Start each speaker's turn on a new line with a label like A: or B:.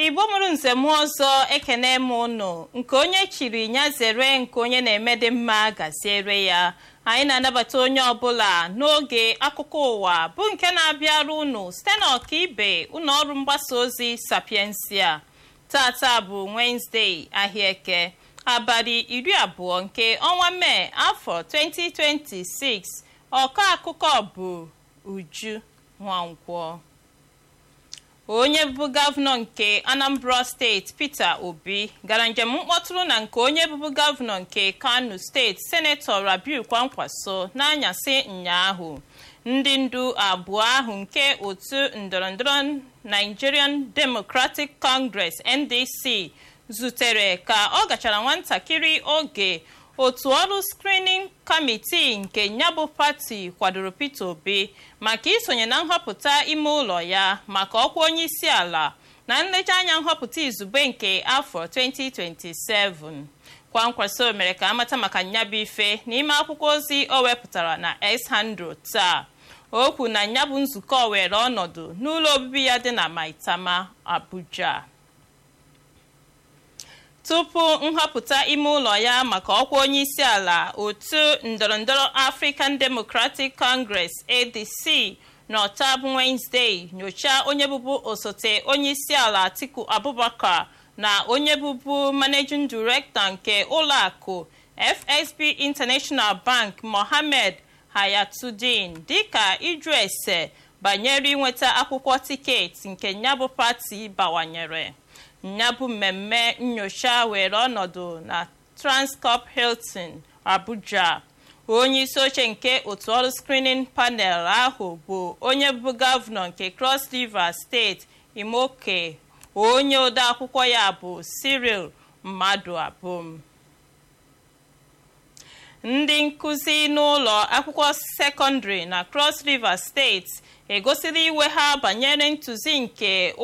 A: igbo mụrụ nzem ọzọ ekene m ụnụ nke onye chiri ya zere nke onye na-eme dị mma gaziere ya anyị na-anabata onye ọbụla n'oge akụkọ ụwa bụ nke na-abịara ụnụ site n'ọkaibe ụlọ ọrụ mgbasa ozi sapiensia tata bụ wenezdee ahịaeke abalị iri abụọ nke ọnwa mee afọ 2026 ọkọ akụkọ bụ uju nwankwọ onye bụbu gọvanọ nke anambra steeti peter obi gara njem mkpọtụrụ na nke onye bụbu gọvanọ nke kano steeti senetọ rabiu kwankwaso n'anyasị ụnyaahụ ndị ndu abụọ ahụ nke otu ndọrọndọrọ nigerian democratic congress ndc zutere ka ọ gachara nwatakịrị oge otu ọrụ screening kamitii nke nyabụ pati kwadoro peter obi maka isonye na nhọpụta ime ụlọ ya maka ọkwa onye isi ala na nlejeanya nhọpụta izugbe nke afọ 2027 kwankwaso mere ka amata maka nyabụ ife n'ime akwụkwọ ozi o wepụtara na x100 taa o kwu na nyabụ nzukọ were ọnọdụ n'ụlọ obibi ya dị na maitama abuja tupu nhọpụta ime ụlọ ya maka ọkwa onye isi ala otu ndọrọndọrọ african democratic congress adc n'ọta bụ wednesday nyochaa onye bụbu osote onye isi ala atiku abubakar na onye bụbu managing director nke ụlọakụ fsb international bank mohammed hayatuddin dịka ịjụ ese banyere inweta akwụkwọ tiketi nke nyabụ pati bawanyere nyabụ mmemme nyocha were ọnọdụ na transcorp hilton abuja onye isi oche nke otu ọrụ screening panel ahụ bụ onye bụ gọvanọ nke cross river steeti imoke onye odeakwụkwọ ya bụ cyril mmadụ abụm ndị nkụzi n'ụlọ akwụkwọ sekọndịrị na cross river steeti egosila iwe ha banyere ntụzi nke